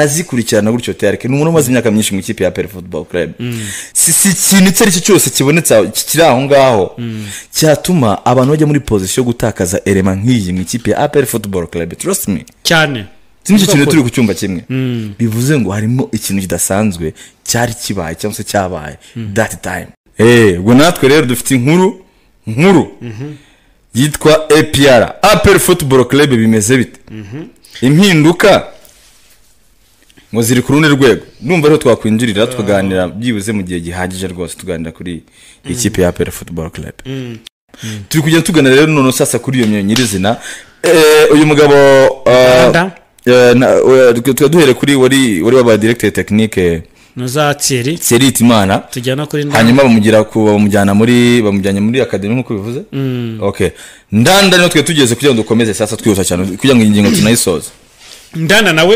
arazikurikirana gutyo tereke ni umuntu umaze imyaka myinshi mu ikipe ya peri fudubo kurebe si si ikintu icyo ari cyo cyose kibonetse aho- kiri aho ngaho cyatuma abantu bajya muri pozisiyo yo gutakaza erema nk'iyi mu ikipe ya peri fudubo kurebe trust me cyane si n'icyo kintu turi ku cyumba kimwe bivuze ngo harimo ikintu kidasanzwe cyari kibaye cyangwa se cyabaye that time Eh, ubwo natwe rero dufite inkuru nkuru yitwa apr apel football club bimeze bite impinduka ngo ziri ku rundi rwego numva rero twakwinjirira tukaganira byibuze mu gihe gihagije rwose tuganira kuri iyi kipe ya apel football club turi kugenda tugana rero none sasa kuri iyo myo nyirizina Eh, uyu mugabo eh, Uganda. eh, na- eh, tukaba duhere kuri wari wari wabaye directeur technique nuza tsiri serite imana tujya no kuri ndanda hanyuma bamugira ku bamujyana muri bamujyanye muri akademi nk'uko bivuze okay ndanda niho twe tugeze kugira ngo dukomeze sasa twihuta cyane kugira ngo iyi ngingo tunayisoze ndanda nawe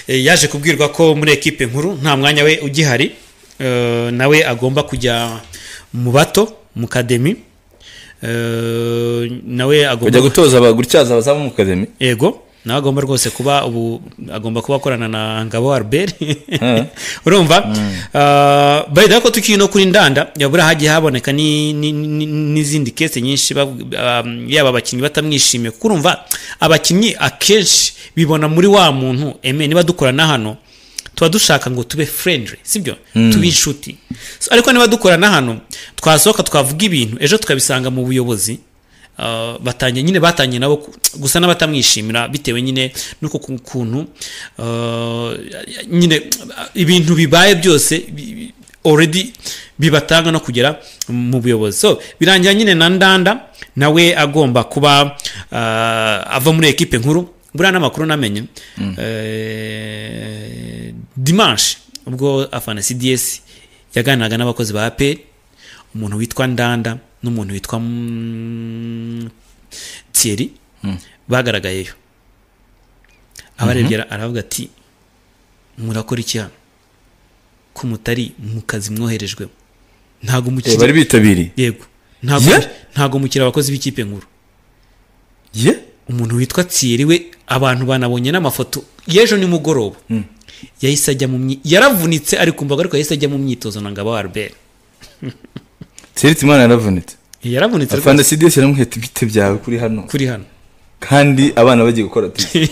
eh, yaje kubwirwa ko muri ekipe nkuru nta mwanya we ugihari eh, nawe agomba kujya mu bato mu kademi eh, nawe kujya agomba gutoza aba- gutyaza abazamu mu kademi yego nawe agomba rwose kuba ubu agomba kuba akorana na ngabo albert Eh. urumva bayida ko tukiri no kuri ndanda yabura hagiye haboneka ni- ni- ni- n'izindi kese nyinshi bav- ah, yaba abakinnyi batamwishimiye kuko urumva abakinnyi akenshi bibona muri wa muntu eme niba dukorana hano tuba dushaka ngo tube friendly sibyo tube inshuti So, ariko niba dukorana hano twasohoka twavuga ibintu ejo tukabisanga mu buyobozi Uh, batangiye nyine batangiye nabo ku- gusa n'abatamwishimira bitewe nyine n'uko ku- kuntu uh, nyine ibintu bibaye byose bi- bi- already bibatanga no kugera mu buyobozi so birangira nyine na ndanda nawe agomba kuba uh, ava muri ekipe nkuru buriya n'amakuru namenye Eh, dimanche ubwo afana cds yaganiraga n'abakozi ba aperi umuntu witwa ndanda n'umuntu witwa mm, thierry bagaragayeyo abarebye ara- aravuga ati murakora iki hano ko mutari mu kazi mwoherejwemo ntago Eh, bari mukiri bitabiriye yego ntago Ye? ntago mukiri abakozi b'ikipe nkuru ye umuntu witwa Thierry we abantu banabonye n'amafoto y'ejo nimugoroba yahise ajya mu myi- yaravunitse ari ku mbaga ariko yahise ajya mu myitozo na ngabo wa albert serite imana yaravunitse yaravunitse rwose afana sidiyesi yaramuheta ibite byawe kuri hano kuri hano kandi abana bagiye gukora turi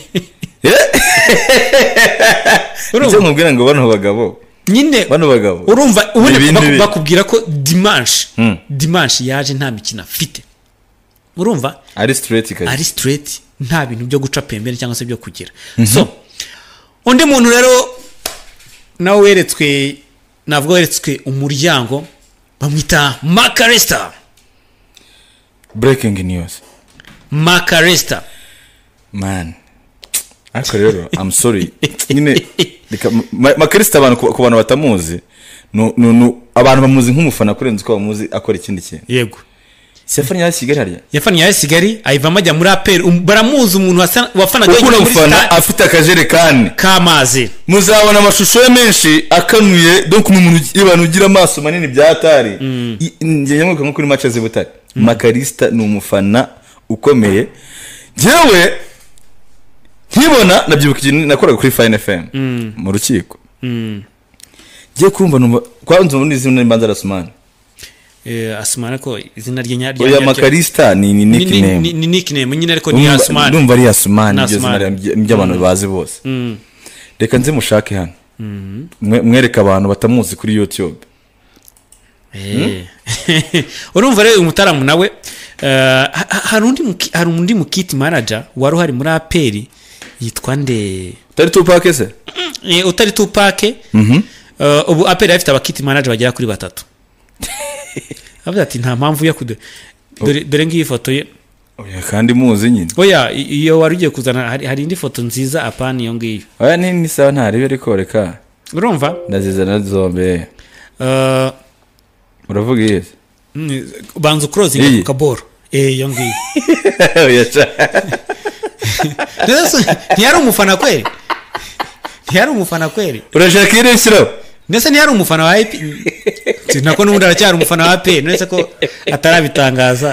icyo urumva nkubwira ngo bano bagabo nyine bano bagabo urumva Ni ubundi ibintu baku- bi- bakubwira ko dimanshi Mm. dimanshi yaje nta mikino afite urumva ari sitireti kazi ari straight nta bintu byo guca pembeni cyangwa se byo kugira so undi muntu rero nawe weretswe navuga weretswe umuryango bamwita makaresta burekingi niyuzi makaresta mani ariko rero amu sori nyine reka- ma- makarista abantu ku ku bantu batamuzi nu- nu- nu- abantu bamuzi nk'umufana kurenza uko bamuzi akora ikindi kintu yego siyafani yari kigali hariya yafaniye ayo sigali ayivamo ajya muri aperi um- baramuzi umuntu wasa- wafanaga kuko wenyine uno muri mufana stade afite akajerekani k'amazi muzabona amashusho ye menshi akanuye donc ni umuntu ugi- abantu ugira amaso manini bya atari I- njye nyamuka nko kuri mace z'i butare makarista ni umufana ukomeye njyewe nkibona nabyibuka ikintu nakoraga kuri fayini efemu mu rukiko ngiye kumva numva kwanza muri izina mbanza arasumani Eh, asumana ko izina rye nyaryo oya makarista ni ni ni ni- nickname ni- ni nickname nyine ariko ni asumana ndumva ari yasumani Ni iryo zina Asumani. rya- ry'abantu bazi bose reka nze mushake hano Mwe- mwereke abantu batamuzi kuri youtube Eh. urumva rero uyu mutaramu nawe eh, ha- ha- hari undi muki- hari undi mukiti manager wari uhari muri aperi yitwa nde utari tupake se Eh, utari tupake Eh, ubu aperi afite abakiti manager bagera kuri batatu avuga ati nta mpamvu yo kude dore- dore ngiyi foto ye oya kandi muzi nyine oya i- iyo wari ugiye kuzana hari hari indi foto nziza apana iyo ngiyo oya ni ni sawa ntarebe ariko reka urumva ndazizana zombi Eh, uravuga iyi se? mm, banza ukurozinga Iyi? ku kaboro Eh, iyo ngiyo Oya, ca. Rero se, ntiyari umufana kweri ntiyari umufana kweri urashaka iyi reshyiraho ndetse ntiyari umufana wa ep Si, nako n'ubundi aracyari umufana wa pe uretse ko atarabitangaza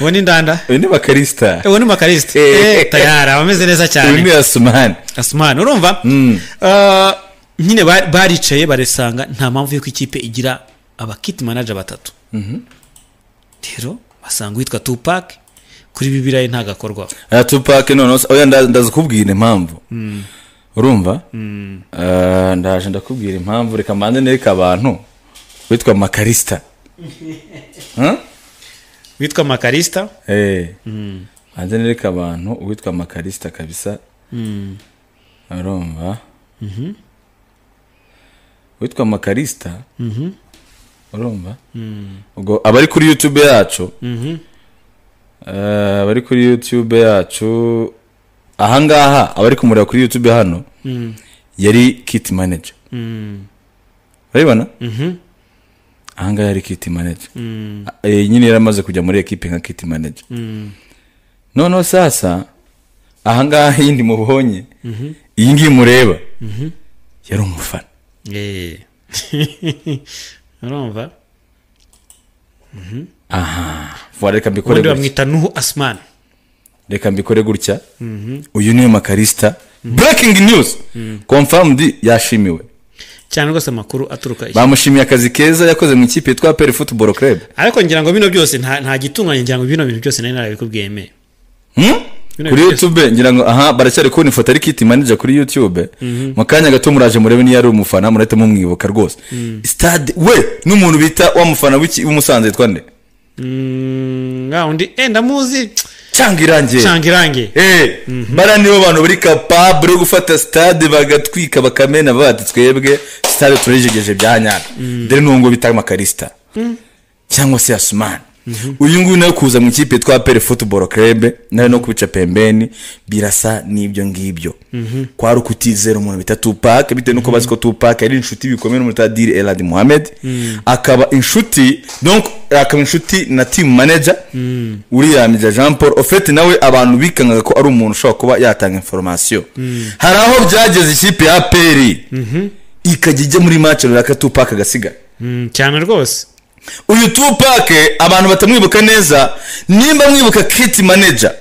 uwo ni ndanda uyu ni bakarisita uwo ni makarisita Eh. tayari aba ameze neza uyu cyane ni asumani asumani urumva Ah, nyine ba- baricaye barisanga nta mpamvu y'uko ikipe igira abakiti manager batatu rero basanga uwitwa tupac kuri bibiriya ntabwo akorwaho aya tupake noneho se- oya nda- ndaza kubwira impamvu urumva Eh, ndaje ndakubwira impamvu reka mbanze nereka abantu witwa makarisita Huh? witwa makarisita Eh. mbanze nereka abantu uwitwa makarisita kabisa urumva witwa makarisita urumva ubwo abari kuri yutube yacu Eh, abari kuri yutube yacu ahangaha abari kumureba kuri yutube hano yari kit manager urabibona ahangaha yari kit manager A- eh, nyine yari amaze kujya muri ekipe nka kit manager noneho sasa ahangaha yindi mubonye iyi ngiyi mureba yari umufana Eh. urumva Vuba, reka mbikore ubundi gutya bamwita nuhu asumani reka mbikore gutya uyu niwe makarisita breaking news confirmed yashimiwe cyane rwose amakuru aturuka iki bamushimiye akazi keza yakoze mu ikipe yitwa peri football club ariko ngira ngo bino byose nta nta gitunganye ngira ngo bino bintu byose nari narabikubwiyeme Hmm? Bino kuri byose. youtube ngira ngo aha baracyari kubona ifoto ari kiti manager kuri youtube mu kanya gato muraje murebe niyo ari umufana murahita mumwibuka rwose stade we n'umuntu bita wa mufana w'iki- w'umusanze yitwa nde Mm, wa undi eh ndamuzi cyangwa irangiye canga irange Eh, bariya nibo bantu bari kapabure yo gufata stade bagatwika bakamena bati twebwe stade turejegeje bya nyaka dore n'uwo bita makarisita cyangwa se yasumani uyu nguyu nawe kuza mu ikipe twa pere futuboro kerebe nawe no kubica pembeni birasa n'ibyo ngibyo kwa rukuti zeru umuntu bita tupake bitewe n'uko bazi ko tupake yari inshuti bikomeye n'umuntu bita diri eladi muhammed akaba inshuti donc akaba inshuti na team manager uriya mija jean paul ofete nawe abantu bikangaga ko ari umuntu ushobora kuba yatanga inforomasiyo hari aho byageze ikipe ya peri ikajya ijya muri mace runaka tupake agasigara Mm, cyane rwose uyu tupake abantu batamwibuka neza nimba mwibuka kiti manager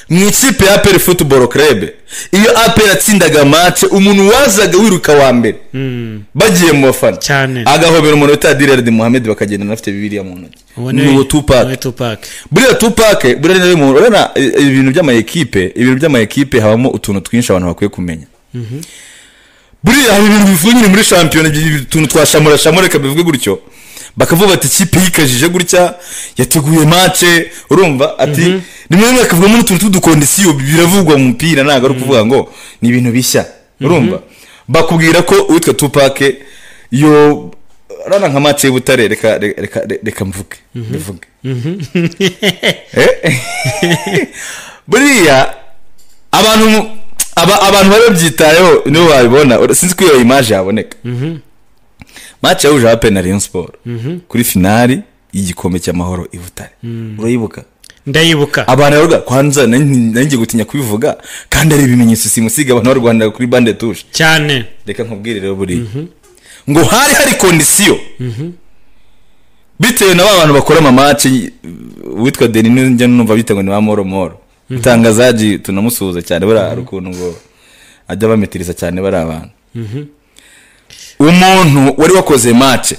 mu ikipe ya aperi futuboro kerebe iyo aperi yatsindaga mace umuntu wazaga wiruka wa mbere bagiye mu bafana Cyane. agahobera umuntu bita direredi muhammed bakagenda afite bibiliya mu ntoki ni uwo tupake uwo tupake buriya tupake buriya rero umuntu urabona i- ibintu by'amayekipe ibintu by'amayekipe habamo utuntu twinshi abantu bakwiye kumenya buriya hari ibintu bivungire muri shampiyona ibyo utuntu twa shamura shamura reka bivuge gutyo bakavuga bati ikipe yikajije gutya yateguye mace urumva ati rimwe na rimwe hakavugamo n'utuntu tw'udukondisiyo biravugwa mu mupira ntabwo ari ukuvuga ngo ni ibintu bishya urumva bakubwira ko uwitwa tupake yo urabona nka mace y'ubutare reka reka reka- reka mvuge mbivuge Eh? buriya abantu mu- aba- abantu bari babyitayeho nibo babibona Ura- sinzi ko iyo imaje yaboneka mace yahuje abape na rayon sport kuri finali y'igikombe cy'amahoro i butare urayibuka ndayibuka abantu bavuga kwanza nanjye gutinya kubivuga kandi ari ibimenyetso simusiga abantu barwanira kuri bande tuje cyane reka nkubwire rero buriya ngo hari hari kondisiyo bitewe na ba bantu bakora amamatch witwa deni njya numva bita ngo ni ba moro moro itangazaji tunamusuhuza cyane buriya hari ukuntu ngo ajya bametiriza cyane bari abantu umuntu wari wakoze mace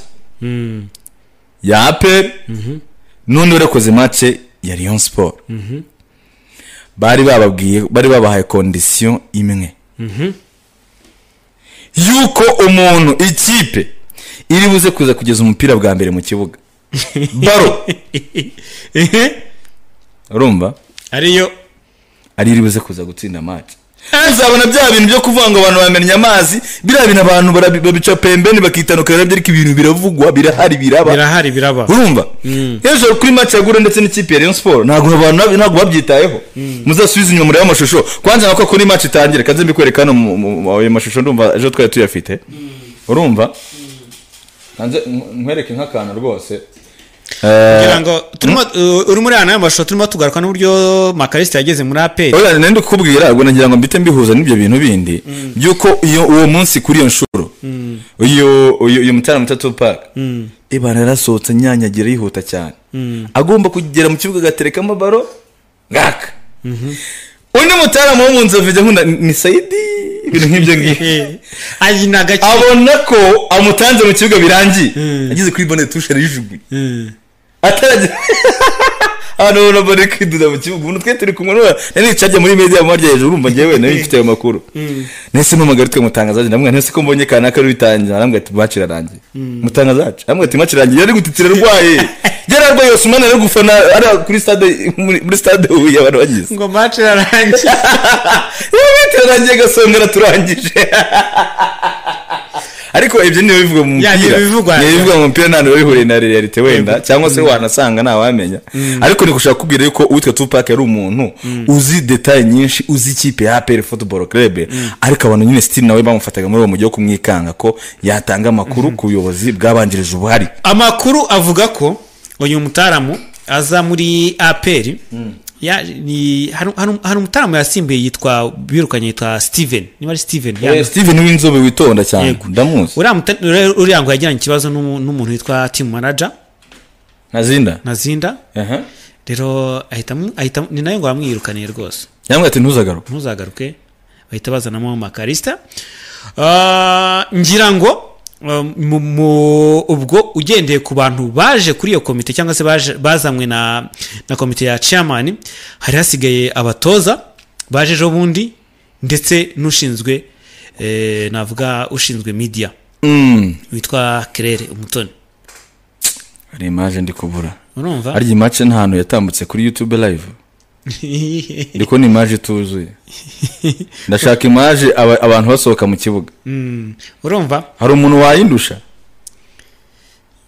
ya aperi n'undi wari wakoze mace ya riyo siporo bari bababwiye bari babahaye kondisiyo imwe yuko umuntu ikipe iri buze kuza kugeza umupira bwa mbere mu kibuga baro urumva ariyo ari iri buze kuza gutsinda match uzabona bya bintu byo kuvuga ngo abantu bamennye amazi biriya bintu abantu barabi- babica pembeni bakitanukana nabyo ariko ibintu biravugwa birahari biraba birahari biraba urumva hejuru kuri match ya gura ndetse n'ikipe ya Rayon Sport ntabwo abantu nab- ntabwo babyitayeho muzasubize inyuma murebe amashusho kwanza nako kuri match itangira kanze mbikwereka hano mu- mu- mu- ayo mashusho ndumva ejo twari tuyafite urumva kanze nkw- nkwereke nk'akantu rwose Eh, kugira ngo turimo uh, uri muri aya mashusho turimo tugaruka n'uburyo makarisita yageze muri aperi oya nari ndikubwira ubwo nagira ngo mbite mbihuza n'ibyo bintu bindi by'uko iyo uwo munsi kuri iyo nshuro uyu uyu uyu mutarama muto tupac ibana yarasohotse nyanyagira yihuta cyane agomba kugera mu kibuga agaterekamo baro ngaka undi mutaramu wo mu nzu avuga ngo ni sayidi ibintu nk'ibyo ngibyo ayi ni agake abona ko amutanze mu kibuga birangiye ageze kuri bone tushe arijuguye ataragera abantu babona bone kwiduda mu kibuga umuntu twe turi kumwe n'uwo nari nicajya muri media mu marya hejuru urumva njyewe nari mfite ayo makuru nese n'umugari twe mutangazaje ndamubwira ntese ko mbonye kanaka rubitangira aramubwira ati match irarangiye mutangazaje aramubwira ati match irarangiye yari gutitira arwaye yari arwaye yose umwana ari gufana ari kuri stade muri muri stade huye abantu bagize ngo mace irarangiye turarangiye gasongera turangije ariko ibyo niyo bivuga mu Ya, mupira ni ibivugwa. Ni ibivuga mu mupira ntabwo biba bihuriye na realite wenda cyangwa se wanasanga ntawamenya ariko ni gushaka kubwira yuko uwitwa tupac yari umuntu uzi detaye nyinshi uzi ikipe ya apr football club ariko abantu nyine sitini nawe bamufataga muri uwo mujyi wo kumwikanga ko yatanga amakuru ku buyobozi bwabanjirije ubuhari amakuru avuga ko uyu mutaramu aza muri aperi ya- ni- hari hari umutaramu yasimbuye yitwa birukanye yitwa steven niba ari steven Eh, yanga- steven w'inzobe witonda cyane Yego. ndamuzi uriya muta- uriya- uriya ngo yagiranye ikibazo n'umu- n'umuntu witwa team manager ntazinda nazinda aha rero ahitamo ahitamo ni nayo ngo bamwirukaniye rwose yambwira ati ntuzagaruke ntuzagaruke bahita bazanamo amakarista Ah, ngira ngo um, mu- mu- ubwo ugendeye ku bantu baje kuri iyo komite cyangwa se baje- bazanywe na na komite ya chairman hari hasigaye abatoza baje ejo bundi ndetse n'ushinzwe eh, navuga ushinzwe media witwa kerere umutoni hari imaje ndi kubura urumva harya imace nta hantu yatambutse kuri youtube live ariko ni imaje ituzuye ndashaka imaje aba- abantu basohoka mu kibuga Mm, urumva hari umuntu wayindusha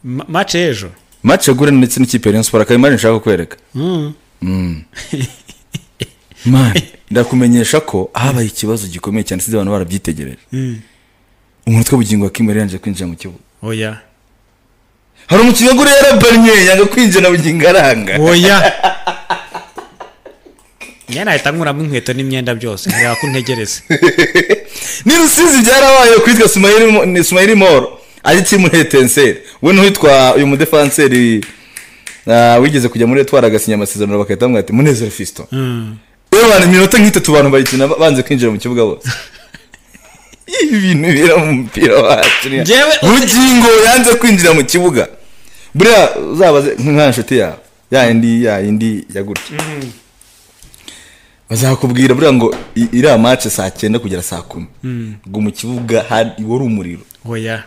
ma- match ejo mace agura ndetse n'ikipe ya Rayon Sports akaba imaje nshaka kwereka Mm. Mani, ndakumenyesha ko habaye ikibazo gikomeye cyane sinzi abantu barabyitegereje umutwe bugingo wa kimwe yarangije kwinjira mu kibuga oya hari umukinnyi agura yarabannye yanga kwinjira bugingo aranga oya njye nahita nkuramo inkweto n'imyenda byose nkureba ko untegereza ni rusizi byarabaye kwitwa sumayiri sumayiri moro ari timu hetenseri we n'uwitwa uyu mudefanseri ah, wigeze kujya muri etwara agasinya amasezerano bagahita bamwira ati munezero fiston yewe abantu iminota nk'itatu abantu bayikina banze kwinjira mu kibuga bose ibintu bira mu mupira wacu ni- Njyewe- bugingo yanze kwinjira mu kibuga buriya uzabaze nka nshuti yawe ya yindi ya yindi ya gutya bazakubwira buriya ngo i- iriya mace saa cyenda kugera saa kumi ngo mu kibuga hari wari umuriro oya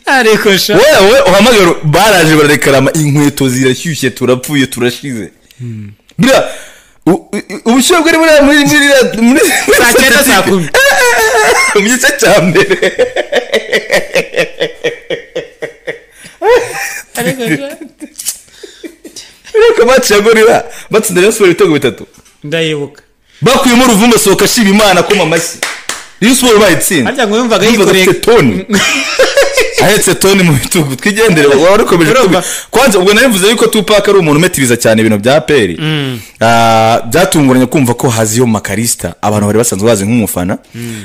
ariko sha wowe uhamagara baraje bararekarama inkweto zirashyushye turapfuye turashize buriya u- u- ubushyuhe bwari buriya muri muri iriya- muri saa cyenda saa kumi mu gice cya mbere ariko sha ariko mace ya gorira batsinda Rayon Sports ibitego bitatu ndayibuka bakuyemo uruvumba sohoka ashima imana akoma amashyi Rayon Sports bayitsinda harya ngo yumvaga Yumvaga yikoreye afite toni ahetse toni mu bitugu twigendere wari ukomeje kubi- kwanza ubwo nari mvuze yuko tupac ari umuntu umetiriza cyane ibintu bya peri Ah, byatunguranye kumva ko haziyo makarista abantu bari basanzwe bazi nk'umufana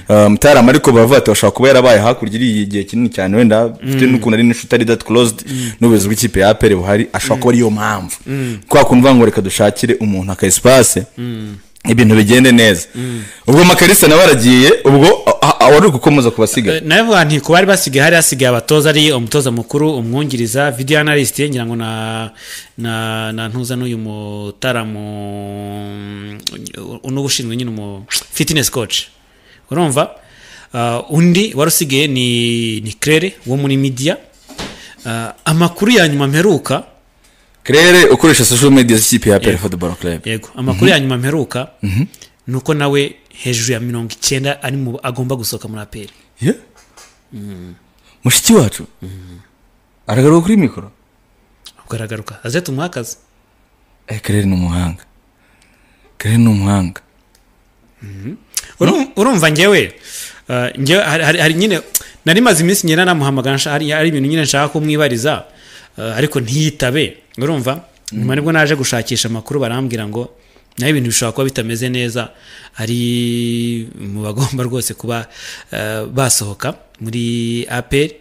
Ah, mutarama ariko baravuga ati bashobora kuba yarabaye hakurya iriya igihe kinini cyane wenda bifite n'ukuntu ari n'inshuti ari dati korozidi n'ubuyobozi bw'ikipe ya peri buhari ashobora kuba ariyo mpamvu kwa kuntu uvuga ngo reka dushakire umuntu aka esipase ibintu bigende neza ubwo makarista nawe aragiye ubwo a- a- wari uri gukomeza ku basigaye nawe vuga nti ku bari basigaye hari hasigaye abatoza ari umutoza mukuru umwungiriza video analyst ngira ngo na na na ntuza n'uyu mutaramu uno ushinzwe nyine umu fitness coach urumva Uh, undi wari usigaye ni ni Claire wo muri media Uh, amakuru ya nyuma mperuka claire ukoresha social media z'ikipe ya pere football club yego amakuru ya nyuma mperuka ni uko nawe hejuru ya mirongo icyenda ari mu agomba gusohoka muri aperi Yeah? mushiki wacu aragaruka kuri mikoro ubwo aragaruka aze tumuhe akazi Eh, claire ni umuhanga claire ni umuhanga Urum- urumva njyewe eh, njyewe hari- hari hari nyine nari maze iminsi nyine namuhamagara nsha- hari hari ibintu nyine nshaka kumwibariza eh, ariko ntiyitabe urumva nyuma nibwo naje gushakisha amakuru barambwira ngo naho ibintu bishobora kuba bitameze neza ari mu bagomba rwose kuba eh, basohoka muri aperi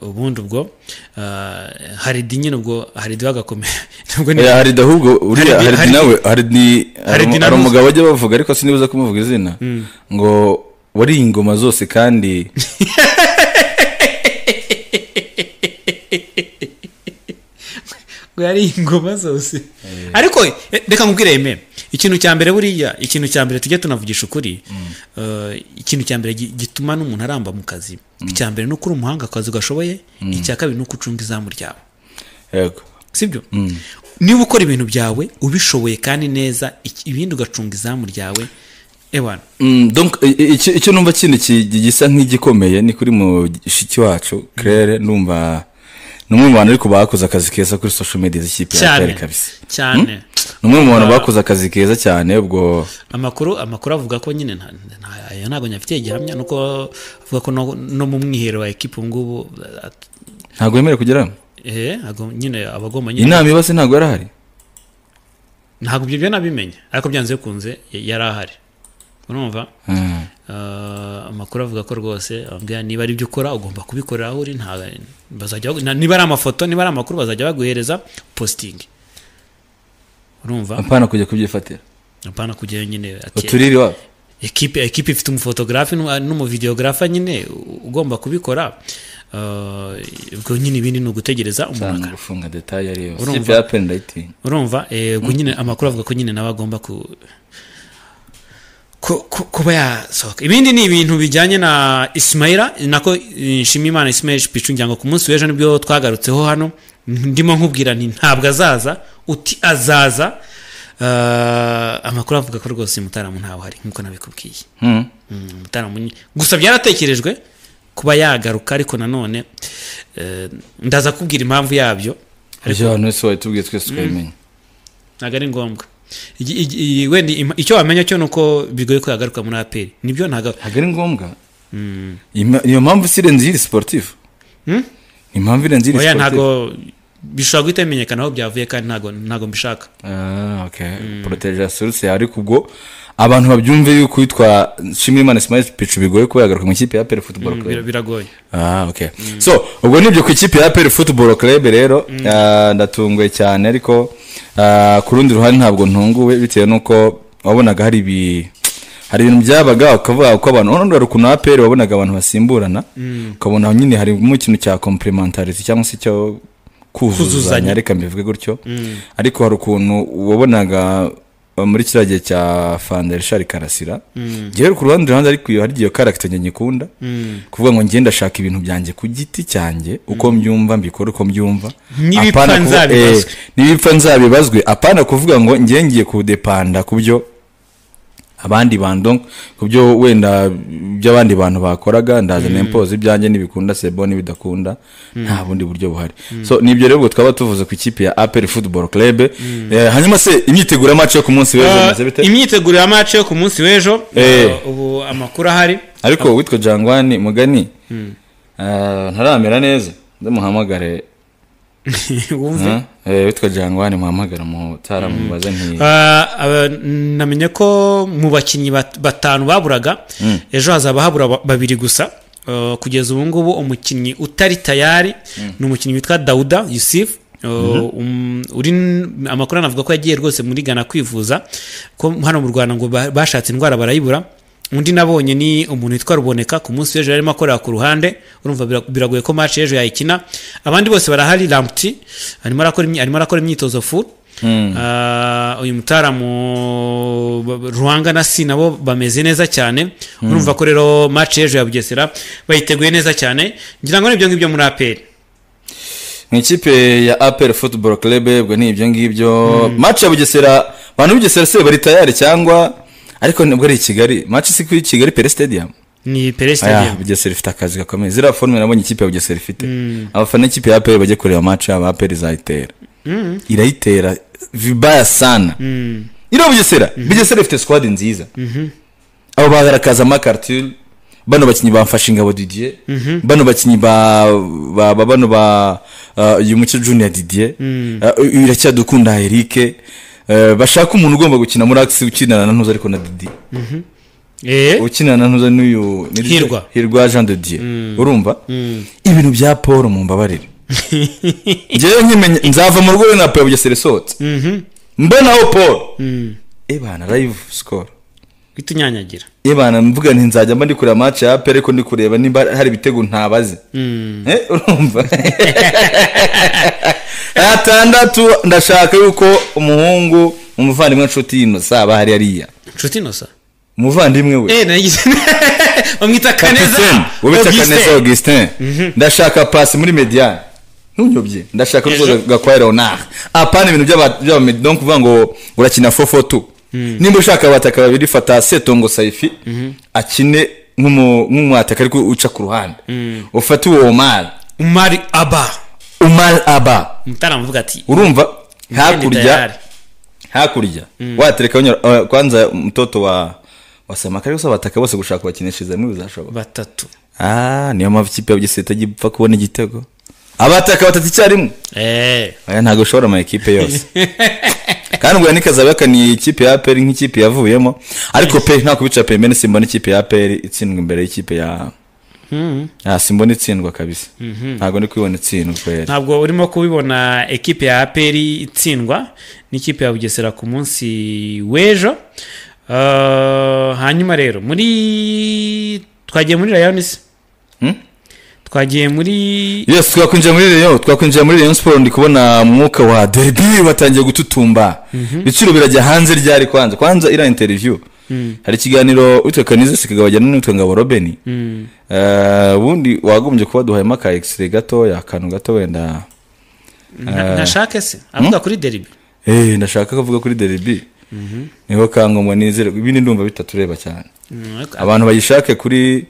ubundi ubwo eh, haridi nyine ubwo haridi we agakomera nubwo ni- Eh, haridi ahubwo uriya Haridi- haridi nawe haridi Haridi hari na hari Ruzi. umugabo bajya bavuga ariko sinibuza kumuvuga izina ngo wariye ingoma zose kandi ngo yari ingoma zose ariko eh, reka nkubwire yeme ikintu cya mbere buriya ikintu cya mbere tujye tunavugisha ukuri eh, ikintu cya mbere gi- gituma n'umuntu aramba mu kazi icya mbere ni uko uri umuhanga akazi gashoboye icya kabiri ni uko ucunga izamu ryawe yego sibyo niba ukora ibintu byawe ubishoboye kandi neza iki- ibindi ugacunga izamu ryawe ewana Mm, donc, i- i- icyo icyo numva kindi ki- gisa nk'igikomeye ni kuri mushiki wacu claire numva ni umwe mu bantu ariko bakoze akazi keza kuri social media z'ikipe ya cyane claire kabisa cyane ni umwe mu bantu bakoze akazi keza cyane ubwo amakuru amakuru avuga ko nyine nta- nta- ayo ntabwo nyafitiye gihamya nuko avuga ko no- no mu mwiherero wa ekipa ubu ngubu eh, ntabwo yemerewe kugerayo eh ntabwo nyine abagomba nyine inama iba se ntabwo yari ahari ntabwo ibyo byo nabimenye ariko byanze bikunze y- yari ahari urumva Mm. Eh, amakuru avuga ko rwose bambwira niba ari ibyo ukora ugomba kubikorera aho uri nta bazajya bagu- na- niba ari amafoto niba ari amakuru bazajya baguhereza positingi urumva apana kujya kubyifatira apana kujyayo nyine ati uturiri iwabo ekipe ekipe ifite umufotogarafe n'umu- n'umuvideogarafa nyine u- ugomba kubikora eh, ubwo nyine ibindi ni ugutegereza umuntu cyane gufunga detaye ariyo Urumva? ikipe ya peni rayitingi urumva eh, ubwo nyine amakuru avuga ko nyine nawe agomba ku ku- ku- kuba yasohoka ibindi ni ibintu bijyanye na isimayira nako eh, nshimiyimana isimayira picu ngira ngo ku munsi w'ejo nibwo twagarutseho hano ndimo nkubwira nti ntabwo azaza uti azaza Eh, amakuru avuga ko rwose mutarama ntawe hari nk'uko nabikubwiye Mm, mutarama ni- gusa byaratekerejwe kuba yagaruka ariko nanone eh, ndaza kubwira impamvu yabyo ibyo abantu wese wabitubwiye twese twabimenya ntabwo ari ngombwa Igi- igi- igi- wenda ima- icyo wamenya cyo ni uko bigoye ko yagaruka muri aperi nibyo ntabwo ntabwo ari ngombwa Ima- iyo mpamvu si irenze iyiri siporutifu ni impamvu irenze iyiri oya siporutifu ntago bishobora guhita bimenyekana aho byavuye kandi ntago ntago mbishaka Ah, okay. Protege ya source ariko ubwo abantu babyumve yuko witwa Nshimiyimana Smile Pichu bigoye kuba yagaruka mu ikipe ya PL Football Bira- Club. biragoye Ah, okay. So, ubwo nibyo ku ikipe ya PL Football Club rero ah, ndatunguye cyane ariko ah, ku rundi ruhande ntabwo ntunguwe bitewe nuko wabonaga hari ibi hari ibintu byabaga ukavuga ko abantu urabona ukuntu APR wabonaga abantu basimburana ukabona nyine harimo ikintu cya complementarity cyangwa se cyo Kuzuzanya. kuzuzanya reka mbivuge gutyo ariko hari ukuntu wabonaga uh, muri kiriya gihe cya fanda rishari karasira ngewe ku ruhande ruhande ariko iyo hari igihe karagita njye nyikunda kuvuga ngo ngende ndashaka ibintu byanjye ku giti cyanjye uko mbyumva mbikora uko mbyumva N'ibipfa Apana kuvuga- nzabibazwe. eh, n'ibipfa nzabibazwe apana kuvuga ngo ngewe ngiye kudepanda ku byo abandi bantu ku byo wenda by'abandi bantu bakoraga ndaza nempoza ibyanjye n'ibikunda sebo n'ibidakunda nta bundi buryo buhari so nibyo rero ubwo twaba tuvuze ku ikipe ya aperi futuboro club Eh, hanyuma se imyiteguro y'amaci yo ku munsi w'ejo bimeze bite imyiteguro ya mace yo ku munsi w'ejo Eh. eh, ubu amakuru ahari ariko witwa jangwani mugani eh, ntaramera neza ndamuhamagare wumve eh, eh, witwa jangwani muhamagara mutaramubaze nti Ah, aba- namenye ko mu bakinnyi bat- batanu baburaga ejo hazaba habura ba- babiri gusa Ah, kugeza ubu ngubu umukinnyi utari tayari ni umukinnyi witwa dawuda yusuf Ah, um, uri n- amakuru anavuga ko yagiye rwose muri gana kwivuza ko hano mu rwanda ngo ba- bashatse indwara barayibura undi nabonye ni umuntu witwa ruboneka ku munsi w'ejo yarimo akorera ku ruhande urumva bira- biragoye ko match y'ejo yayikina abandi bose barahari lamputi arimo arakora imyi- arimo arakora imyitozo full Ah, uyu mutaramu ba- ba- ruhanga na si nabo bameze neza cyane urumva ko rero match y'ejo ya bugesera bayiteguye neza cyane ngira ngo nibyo ngibyo muri aperi mu ikipe ya apel football club ubwo ni ibyo ngibyo match ya bugesera abantu b'ubugesera se bari tayari cyangwa ariko nibwo ari i kigali match si kuri kigali pere stadium ni pere aya stadium bugesera ifite akazi gakomeye ziriya forume nabonye ikipe ya bugesera ifite abafana ikipe ya apel bajye kureba match yabo apel izayitera irayitera vibaya sana iriya bugesera bugesera ifite squad nziza abo bagaragaza amakarture bano bakinnyi bafashe ingabo didier bano bakinnyi ba, ba, ba bano ba uh, uyu mucyo junior didier uh, iracyadukunda eric eh, bashaka umuntu ugomba gukina muri akisi ukinana na ntuza ariko na didi eee ukinana na ntuza n'uyu ni ryo- Hirwa. hirwa jean de dieu urumva ibintu bya paul mumbabarire ngewe nkimenya nzava mu rugo rwe na paul bugesera isohotse mbonaho paul ebana live score uhita unyanyagira ebana mvuga nti nzajya mba ndi kureba match ya apel ariko ndi kureba nimba hari ibitego ntabazi Eh, urumva atandatu ndashaka yuko umuhungu umuvandimwe nshuti yino saba hari hariya inshuti inosa umuvandimwe we eee nagize bamwita kaneza Kapiteni, wubitse kaneza Augustin. augustin ndashaka pasi muri mediane ntunyobye ndashaka Ejo. ruzo gakwaya leonard apana ibintu by'aba- by'abamedi donc uvuga ngo urakina 442 nimba ushaka abataka babiri fata setongo saifi akine nk'umu- nk'umwataka ariko uca ku ruhande ufate uwo omar umari aba omar aba umutara avuga ati urumva "Mgeni hakurya tayari." hakurya watereka unyura- eh, kwanza mtoto wa wasamaka ariko se abataka bose gushaka kubakinishiriza hamwe bizashoboka batatu Ah, niyo mpamvu ikipe ya bugesera itajya ipfa kubona igitego abataka batatu icyarimwe eee oya ntabwo ushobora amakipe yose kandi ubwo ntikazabakaniye ikipe ya aperi nk'ikipe yavuyemo ariko pe nta kubica pe mbene simbona ikipe ya aperi itsindwa imbere y'ikipe ya ah, simbona itsindwa kabisa ntabwo ndi kubibona itsindwa kwera ntabwo urimo kubibona ekipe ya aperi itsindwa n'ikipe ya bugesera ku munsi w'ejo Eh, hanyuma rero muri twagiye muri rayonisi twagiye muri yes twakwinjira muri rayon twakwinjira muri rayon siporo ndi kubona umwuka wa derby batangiye gututumba ibiciro birajya hanze ryari kwanza kwanza iriya interiviyu hari ikiganiro witwa kanize sikagabajyana n'uwitwa ngabo robeni Eh, ubundi wagombye kuba duhayemo aka egisire gatoya akantu gato wenda nta- ntashake se avuga kuri deribi Eh, ndashaka kuvuga kuri derby niho kangomwa nizere ibindi ndumva bitatureba cyane Mm, ak- abantu bayishake kuri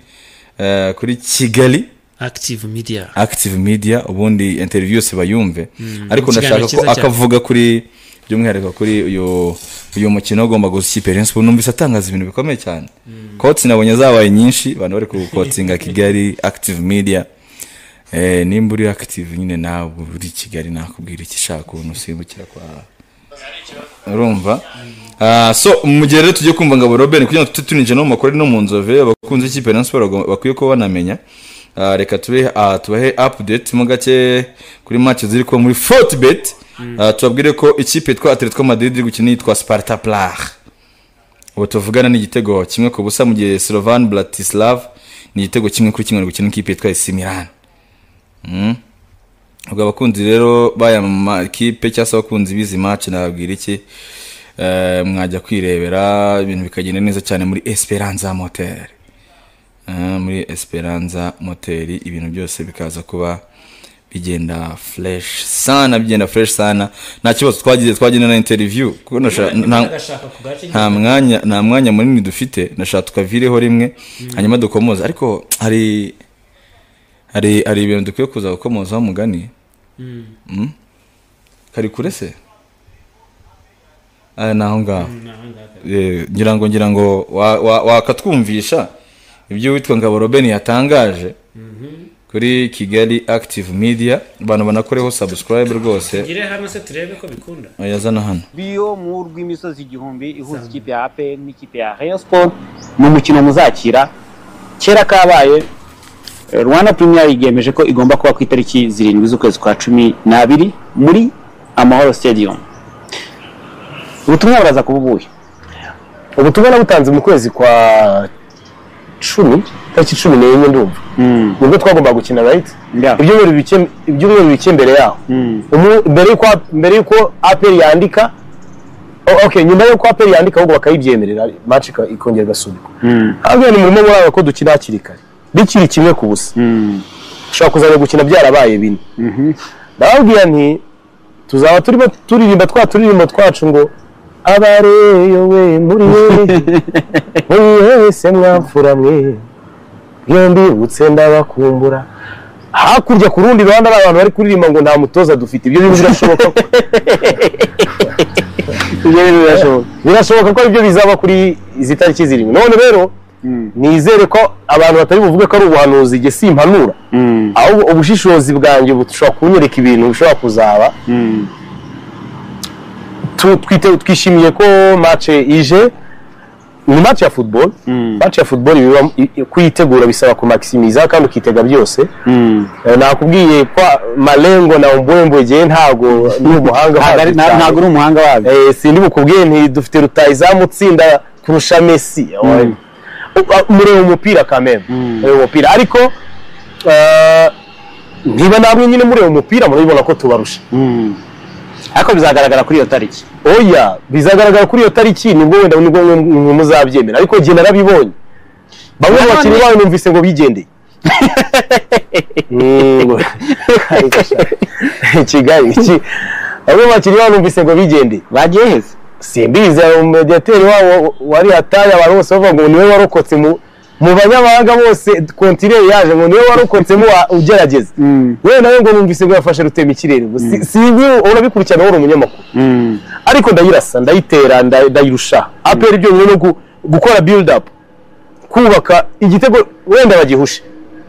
eh, kuri kigali active media active media ubundi interview yose bayumve ariko Ikiganiro ndashaka cyiza ko cyane. akavuga kuri by'umwihariko kuri uyu uyu mukino ugomba gusa ikipe ya Rayon Sports. numvise atangaza ibintu bikomeye cyane kotsi nabonye zabaye nyinshi abantu bari kukotinga kigali active media Eh, nimba uri active nyine nawe uri kigali nakubwira iki ushaka ukuntu usimbukira kwa urumva Ah, so mu gihe rero tugiye kumva ngabo robert kugira ngo tujye tuninjira no mu makuru no mu nzove abakunzi b'ikipe ya Rayon Sports bagomba- bakwiye kuba banamenya Ah, reka tube ah, tubahe update mo gake kuri match ziri kuba muri fortbet Ah, tubabwire ko ikipe yitwa atletico madrid iri gukina yitwa sparta plage ubu tuvugana n'igitego kimwe ku busa mu gihe slovan bratislav ni igitego kimwe kuri kimwe ari gukina n'ikipe yitwa esi milan ubwo abakunzi rero baya mu makipe cyangwa se abakunzi b'izi match nababwira iki Eh, mwajya kwirebera ibintu bikagenda neza cyane muri esperanza moteri Eh, muri esperanza moteri ibintu byose bikaza kuba bigenda fresh sana bigenda fresh sana nta kibazo twagize twagendana na interview kuko nasha- nta- nta mwanya nta mwanya munini dufite nashaka tukavireho rimwe hanyuma dukomoza ariko hari hari hari ibintu dukwiye kuza gukomozaho umugani Mm? kari kure se aya ni aho ngaho Eh, ngira ngo ngira ngo wa- wa- wakatwumvisha ibyo witwa ngabo robeni yatangaje kuri kigali active media abantu banakoreho subscribe rwose ngire hano se turebe ko bikunda yazana hano biyo mu rw'imisozi igihumbi ihuza ikipe ya APR n'ikipe ya Rayon Sport ni umukino muzakira kera kabaye eh, Rwanda Premier League yemeje ko igomba kuba ku itariki zirindwi z'ukwezi kwa cumi n'abiri muri Amahoro Stadium ubutumwa buraza kuba ubuhe ubutumwa nabutanze mu kwezi kwa cumi tariki cumi n'enye ndumva nibwo twagombaga gukina right Yeah. ibyumweru bike- ibyumweru bike mbere yaho Umu- mbere y'uko mbere y'uko aperi yandika o- okay nyuma y'uko aperi yandika ahubwo bakayibyemerera match ika- ikongera igasubikwa ahubwo ni murimo muraba ko dukina hakiri kare bikiri kimwe ku busa ushobora kuzajya gukina byarabaye bine ndababwira nti tuzaba turimo turirimba twa turirimbo twacu ngo abareyowe muri we muri wese mwapfura mwe iyo mbibutse ndabakumbura hakurya ku rundi ruhande hari abantu bari kuririmba ngo nta mutoza dufite ibyo bintu birashoboka ko- ibyo bintu birashoboka birashoboka ko aribyo bizaba kuri izi tariki zirindwi none rero nizere ko abantu batari buvuge ko ari ubuhanuzi igihe simpanura ahubwo ubushishozi bwanjye bushobora kunyereka ibintu bishobora kuzaba tu- twite- twishimiye ko match ije ni match ya football match ya football biba- i- i- kuyitegura bisaba kumaximiza kandi ukitega byose Eh, nakubwiye ko malengo na umbwembwe jyewe ntago ni umuhanga Ntabwo ari- wabyo cyane. ntabwo uri umuhanga wabyo Eh, sindi bukubwiye nti dufite rutayizamu utsinda kurusha messi Uba- mureba umupira kameme mureba umupira ariko eh, niba namwe nyine mureba umupira murabibona ko tubarusha ariko bizagaragara kuri iyo tariki oya bizagaragara kuri iyo tariki nibwo wenda nibwo mwe- mwe muzabyemera ariko jye narabibonye bamwe mu Nanone- bakinnyi bawe numvise ngo bigendeye Mm, ngo- kigali iki- bamwe mu bakinnyi bawe numvise ngo bigendeye bagiye heza simbizi hari umediyateri wabo wari hataye abantu bose bavuga ngo niwe warokotse mu mu banyamahanga bose kontire yaje ngo niwe warokotsemo wa- ugerageza yewe nawe ngo numvise ngo yafashe rutema ikirere ngo si- sinzi urabikurikirana wowe uri umunyamakuru ariko ndayirasa ndayitera nda- ndayirusha apera ibyo nyine no gu- gukora build up kubaka igitego wenda bagihushe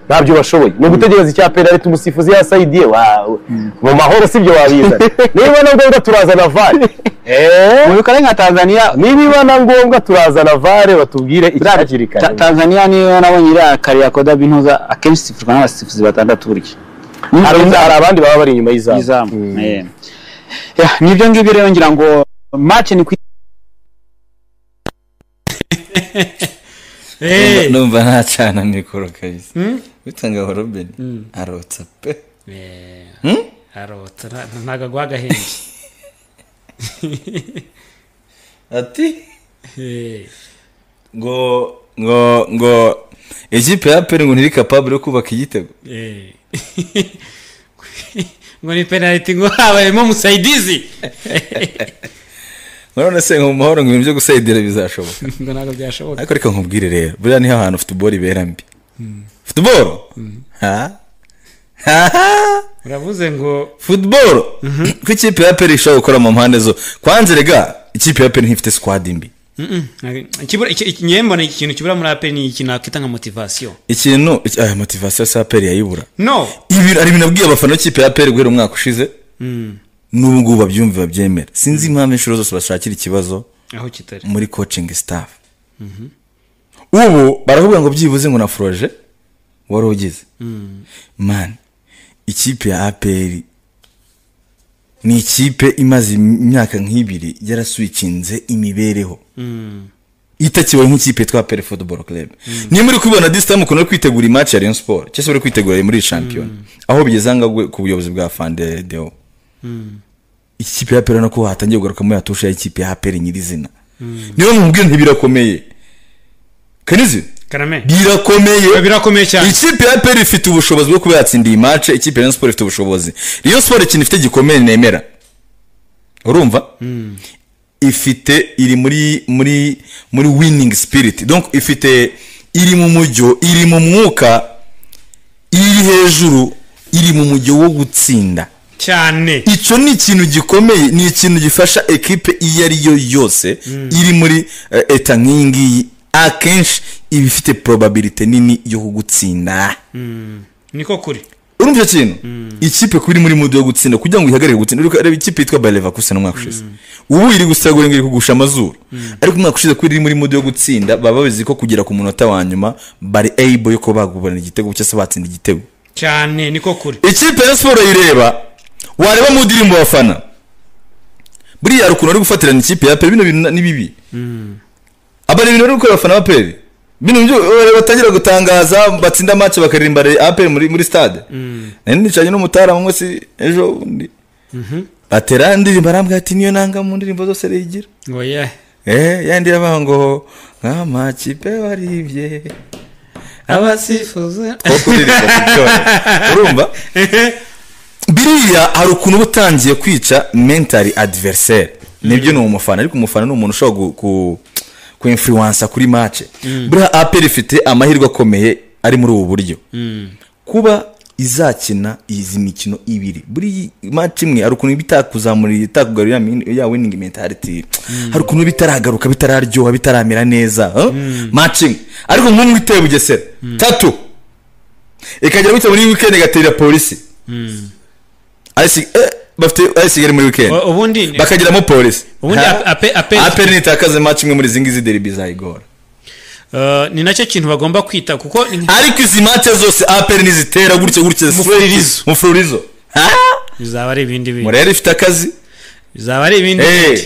ntabyo bashoboye ni ugutegereza icya penaliti umusifuzi yasayidiye wawe mu mahoro sibyo wabizana niba na ngombwa turazana vare Eh, mu bikorere nka tanzania niba na ngombwa turazana vare batubwire Ta- icyakiri Ta- Tanzania niyo nabonye iriya kare ya Koda Bintuza akenshi isifurwa n'abasifuzi batandatu burya hari hari abandi baba bari inyuma y'izamu izamu Eh. Ya, nibyo ngibyo rero ngira ngo match ni ku Eh, numva ntacana mikoro kabisa bitanga ngo robin arotsa pe arota nta- ntago aguha agahenge ati Eh, ngo ngo ngo ikipe ya peri ngo ntiri kapabure yo kubaka igitego eh. ngo ni penaliti ngo habayemo musaidizi none se ngo mu mahoro ngo ibintu byo gusayidira bizashoboka ngo ntabwo byashoboka ariko reka nkubwire rero buriya niho ahantu futuboro ibera mbi futuboro ha ha uravuze ngo futuboro ko ikipe ya peri ishobora gukora mu mpande zo kwanze rega ikipe ya peri ntifite sikwadi mbi nyembona ikintu kibura muri aperi ni ikintu nakwita nka motivasiyo ikintu iki- aya motivasiyo sa peri yayibura no ibi hari ibintu abwiye abafana b'ikipe ya peri guhera umwaka ushize n'ubu ngubu babyumva babyemera sinzi impamvu inshuro zose bashakira ikibazo aho kitari muri coaching staff ubu baravuga ngo byibuze ngo na foroje wari ugize man ikipe ya aperi ni ikipe imaze imyaka nk'ibiri yarasuikinze imibereho itakiwe nk'ikipe yitwa aperi football club niyo muri kubibona this time ukuntu uri kwitegura imatch ya rayon sport cyangwa se uri kwitegura muri shampiyona aho bigeze ahangaha ubwo- ku buyobozi bwa fande deo ikipe ya peri nako hatangiye kugaruka muri atusha y'ikipe ya peri nyirizina niyo mubwira ntibirakomeye kanizi karame birakomeye birakomeye cyane ikipe ya peri ifite ubushobozi bwo kuba yatsinda iyi match ikipe ya Rayon Sport ifite ubushobozi Rayon Sport ikintu ifite gikomeye nemera urumva ifite iri muri muri muri winning spirit donc ifite iri mu mujyo iri mu mwuka iri hejuru iri mu mujyo wo gutsinda cyane icyo ni ikintu gikomeye ni ikintu gifasha ekipe iyo ari yo yose iri muri eh, eta nk'iyi ngiyi akenshi iba ifite probabilite nini yo kugutsinda niko kuri urumva icyo kintu ikipe kuri muri mudu yo gutsinda kugira ngo ihagarike gutsinda uri kureba ikipe yitwa bareva kusa umwaka ushize ubu iri gusagura ngo iri kugusha amazuru ariko umwaka ushize kuri iri muri mudu yo gutsinda baba bazi ko kugera ku munota wa nyuma bari able yo kuba baguburana igitego cyangwa se batsinda igitego cyane niko kuri ikipe ya siporo yireba wareba mu ndirimbo bafana buriya hari ukuntu ari gufatirana ikipe ya peri bino bintu ni bibi abari ibintu bari gukora abafana ba peri bino byo eh, batangira gutangaza batsinda make bakaririmba aperi muri, muri stade nari nicaranye n'umutara mu munsi ejo bundi batera indirimbo arambwira ati niyo nanga mu ndirimbo zose rigira ngo ye eh yandi yabaha ngo nk'amakipe waribye abasifuzi aho kuririmba kuryoha urumva biriya hari ukuntu uba utangiye kwica mentari adveriseri nibyo ni umufana ariko umufana ni umuntu ushobora gu- ku ku influensa kuri mace buriya aperi ifite amahirwe akomeye ari muri ubu buryo kuba izakina izi mikino ibiri buri mace imwe hari ukuntu iba itakuzamurira itakugarurira min- ya winning mentality hari ukuntu iba itaragaruka bitararyoha bitaramera neza huh? mace imwe ariko nk'umwe iteye bugesera tatu ikagera gutya muri weekend igaterera polisi arisi eh bafite ari kigali muri wikendi U- ubundi bakagiramo polisi ubundi Ha? ape ape aperi nitakaze match imwe muri izi ngizi deribi zayigora eh, ni nacyo kintu bagomba kwita kuko ariko izi match zose aperi nizitera gutya gutya Mufuririzo. mufuririzo Ha? bizaba ari ibindi bintu murere ifite akazi bizaba ari ibindi Eh, bindi